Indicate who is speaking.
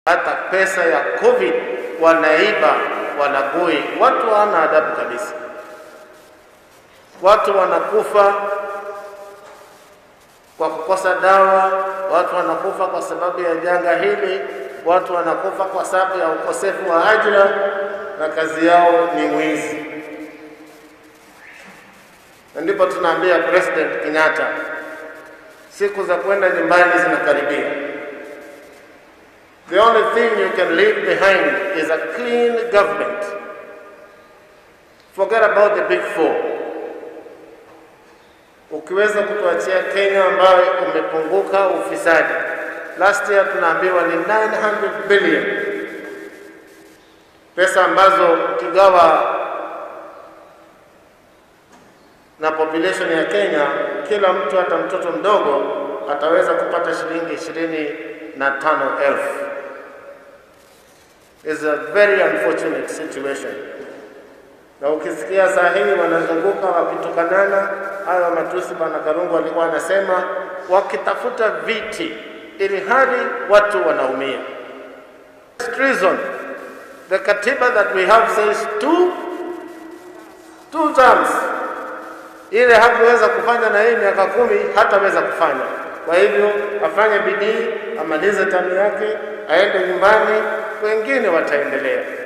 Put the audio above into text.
Speaker 1: hata pesa ya COVID wanaiba, wanagoi. Watu hawana adabu kabisa. Watu wanakufa kwa kukosa dawa, watu wanakufa kwa sababu ya janga hili, watu wanakufa kwa sababu ya ukosefu wa ajira, na kazi yao ni wizi. Na ndipo tunaambia President Kenyatta, siku za kwenda nyumbani zinakaribia. The only thing you can leave behind is a clean government. Forget about the big four. Ukiweza kutuachia Kenya ambayo umepunguka ufisadi. Last year tunaambiwa ni 900 billion, pesa ambazo ukigawa na population ya Kenya, kila mtu hata mtoto mdogo ataweza kupata shilingi ishirini na tano elfu. Is a very unfortunate situation. Na ukisikia saa hii wanazunguka wakitukanana, hayo matusi Bwana Karungu alikuwa anasema, wakitafuta viti ili hali watu wanaumia. Treason. The katiba that we have says two, two terms ile hakuweza kufanya na hii miaka kumi hataweza kufanya. Kwa hivyo afanye bidii, amalize tamu yake, aende nyumbani, wengine wataendelea.